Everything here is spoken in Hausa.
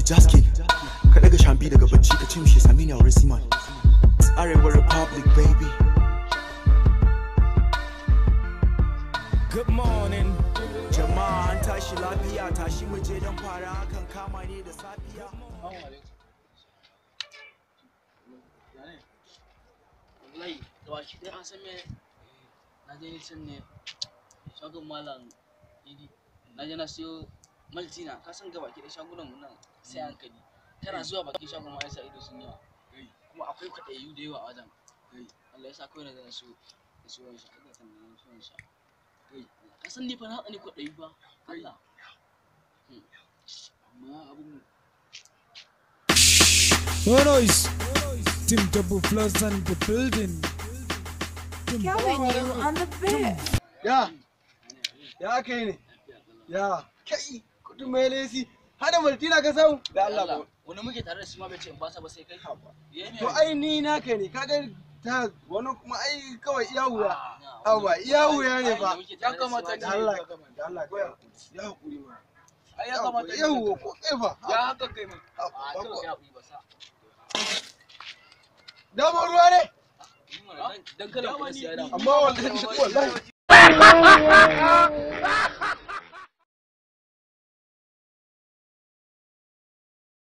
jaski ka daga shambi daga bacci ka ce mishi sami ni a wurin siman arewa republic baby Good morning. jama'a an tashi lafiya tashi mu je don fara kan kama ne da safiya wallahi da waki dai an san me na je ni can ne shagon malam idi na je na siyo maltina ka san gaba ki da shagunan mu nan sai hankali kana zuwa bakin shagon ma yasa ido sun yawa kuma akwai kwaɗayi da yawa a wajen Allah ya sa kawai na zan so na siyo wani sha aka kan nan siyo sha ka san ni fa na tsani kwaɗayi ba Allah Hmm. amma abun No noise. Team Double Plus on the building. Killing you on the bed. Ya, ya aka yi ne? Ya, kai, kudin mai lesi, hada maltina ka samu? Da Allah ba. wani muke tare da shi ma bai ce in ba sa ba sai kai Ya ne To ai ni na kai ne, kaga ta wani kuma ai kawai iya wuya. Ah, Awa, iya wuya ne fa. Ya kamata Da Allah, da Allah, kawai ya hakuri ma. Ai Ya hakuri, yawwa, ko kai fa. Ya haka kai mun. Ah, A ba- kawai ya haƙuri ba sa. Dama ruwa ne? Ni mana dan- Dan kada ku siya da. Amma wallahi, wallahi.